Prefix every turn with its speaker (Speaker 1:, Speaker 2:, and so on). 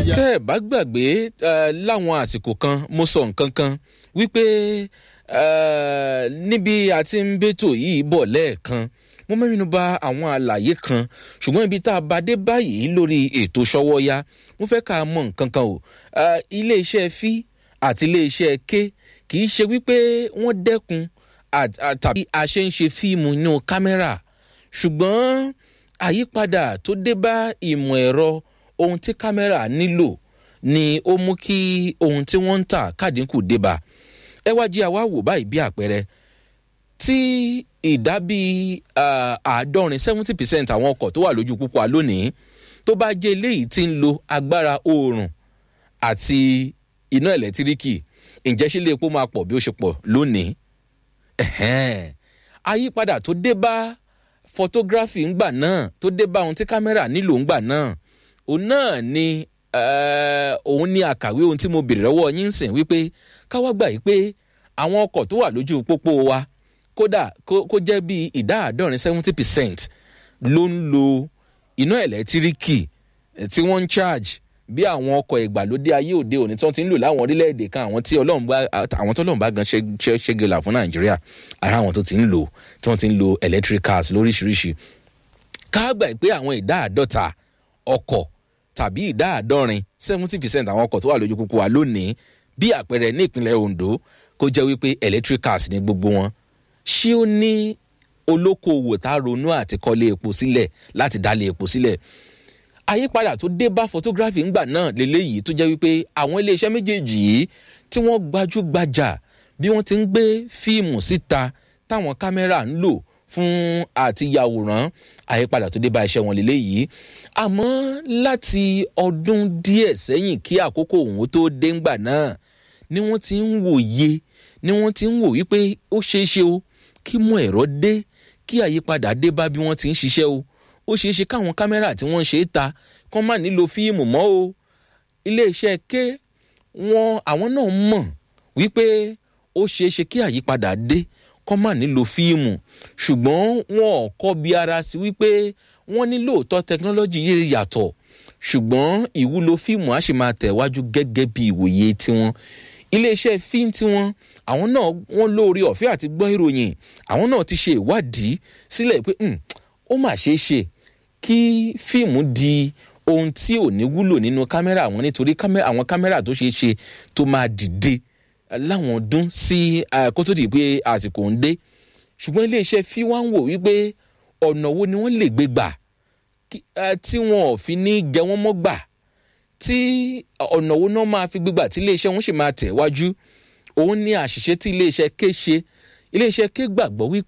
Speaker 1: ìyá.
Speaker 2: tẹ́ ẹ̀ bá gbàgbé eh, láwọn àsìkò kan mo sọ nǹkan kan wípé eh, níbi àti ń bẹ́tò yìí bọ̀ lẹ́ẹ̀kan mo mẹ́rin ba àwọn àlàyé kan ṣùgbọ́n ibi tá a bá dé báyìí lórí ètò ṣọwọ́yá mo fẹ́ ká mọ̀ nǹkan kan o Eh, iléeṣẹ́ fí àti iléeṣẹ́ ké kì í ṣe wípé wọ́n dẹ́kun àt- à- tàbí a ṣe ń ṣe fíìmù inú kámẹ́rà ṣùgbọ́n àyípadà tó dé bá ìmọ̀ ẹ̀rọ ohun tí kámẹ́rà nílò ni ó mú kí ohun tí wọ́n ń tà kádínkù dé bá ẹ wá jí àwa wò báyìí bí àpẹẹrẹ tí ìdá bíi ah, àádọ́rin seventy percent àwọn ọkọ̀ tó wà lójú púpọ̀ lónìí tó bá jẹ́ eléyìí tí ń lo agbára oòrùn àti iná ẹ̀lẹ́tíríkì ǹjẹ́ ṣe lè epo máa pọ̀ bí ó ṣe pọ̀ lónìí ẹ̀hẹ́n. àyípadà tó dé bá photography ńgbà náà tó dé bá ohun tí kámẹ́rà nílò ńgbà náà òun náà ni eh, òun ní àkàwé ohun tí mo bèrè lọ́wọ́ yín sìn wípé káwá gbà yìí pé àwọn ọkọ̀ tó wà lójú pópó wa kódà kó kó jẹ́ bíi ìdá àádọ́rin seventy percent ló ń lo iná ẹ̀lẹ́tíríkì eh, tí wọ́n ń charge bí àwọn ọkọ̀ ìgbàlódé ayé òde òní tí wọ́n ti ń lò láwọn orílẹ̀-èdè kan àwọn tí ọlọ́run bá àwọn tó ọlọ́run bá gan ṣe ṣe ṣégela fún nàìjíríà ara àwọn tó ti ń lò tí wọ́n ti ń lo electric cars lóríṣiríṣi ká gbà pé àwọn ìdá àádọ́ta ọkọ̀ tàbí ìdá àádọ́rin seventy percent àwọn ọkọ̀ tó wà lójú kúkú wa lónìí bí àpẹẹrẹ ní ìpínlẹ̀ ondo kó jẹ́ wípé electric cars ní gbogbo wọn ṣé ó ní olókoòwò tá a ronú àti kọ́lé epo sílẹ̀ láti dálé epo sílẹ̀ àyípadà tó dé bá photography ńgbà náà lélẹ́yìí tó jẹ́ wípé àwọn iléeṣẹ́ méjèèjì yìí tí wọ́n gbajúgbajà bí wọ́n ti ń gbé fíìmù síta táwọn kámẹ́rà ń lò fún àti yàwòrán àyípadà tó dé bá iṣẹ́ wọn lélẹ́yìí àmọ́ láti ọdún díẹ̀ sẹ́yìn kí àkókò òun tó dé ńgbà náà ni wọ́n ti ń wòye ni wọ́n ti ń wò wípé ó ṣeé ṣe o kí mú ẹ̀rọ dé kí àyípadà dé bá bí wọ́n ti ń ṣiṣẹ́ o ó ṣeé ṣe káwọn kámẹ́rà tí wọ́n ṣe é ta kán má nílò fíìmù mọ́ o iléeṣẹ́ ké wọn àwọn náà mọ̀ wípé ó ṣeé ṣe kí àyípadà dé kán má nílò fíìmù ṣùgbọ́n wọn ò kọ́ bí ara sí wípé wọ́n ní lóòótọ́ tẹkinọ́lọ́jì yìí yàtọ̀ ṣùgbọ́n ìwúlò fíìmù á sì máa tẹ̀wájú gẹ́gẹ́ bí ìwòye tiwọn iléeṣẹ́ fíìm tiwọn àwọn náà wọ́n lóore ọ̀fẹ́ àti gbọ́ ìròyìn àwọn náà ti ṣe ìwádìí sílẹ̀ pé "Hmm, ó mà ṣeé ṣe kí fíìmù di ohun tí ò ní wúlò nínú kámẹ́rà wọn nítorí kámẹ́- àwọn kámẹ́rà tó ṣeé ṣe tó máa dìde eh, láwọn ọdún sí eh, kó tó di pé àsìkò ń dé ṣùgbọ́n iléeṣẹ́ fí wá ń wò wípé ọ̀nà wo ni wọ́n lè gbé gbà kí- eh, tí wọn ò fi ní jẹ wọ́n mọ́ gbà tí ọ̀nà wo náà máa fi gbégbà tí iléeṣẹ́ wọn sì máa tẹ̀ wájú òun ní àṣìṣe tí iléeṣẹ́ ké ṣe iléeṣẹ́ ké gbàgbọ́ wípé